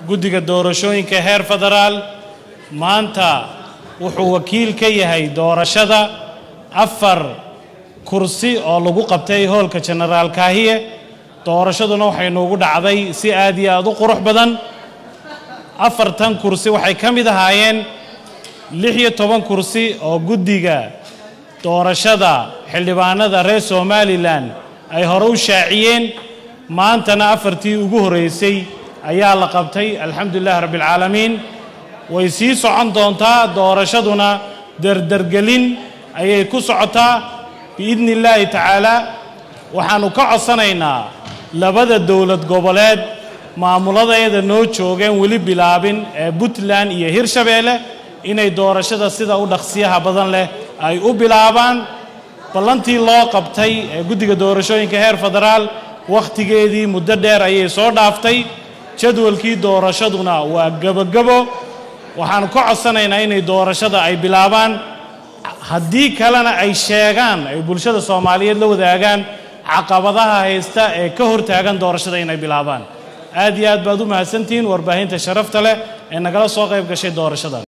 guddiga doorashooyinka heer federaal maanta wuxuu wakiil ka yahay doorashada afar kursi oo lagu qabtay hoolka jenaraal kaahiye doorashaduna waxay noogu dhacday si aad iyo aad u qurux badan afartan kursi waxay ka mid ahaayeen lix iyo toban kursi oo guddiga doorashada xildhibaanada reer somalilan ay hore u shaaciyeen maantana afartii ugu horreysay ayaa la qabtay alxamdulilahi rabbialcaalamiin way sii socon doontaa doorashaduna derdergelin ayay ku socotaa biidni illaahi tacaalaa waxaannu ka codsanaynaa labada dowlad goboleed maamuladeeda noo joogeen weli bilaabin ee puntland iyo hirshabeelle inay doorashada sida u dhaqsiyaha badan leh ay u bilaabaan ballantii loo qabtay ee guddiga doorashooyinka heer federaal wakhtigeedii muddo dheer ayay soo dhaaftay jadwalkii doorashaduna waa gebogebo waxaannu ka codsanaynaa inay doorashada ay bilaabaan haddii kalena ay sheegaan ay bulshada soomaaliyeed la wadaagaan caqabadaha haysta ee ka hortaagan doorashada inay bilaabaan aad iyo aad baad u mahadsantihiin warbaahinta sharafta leh ee nagala soo qayb gashay doorashadan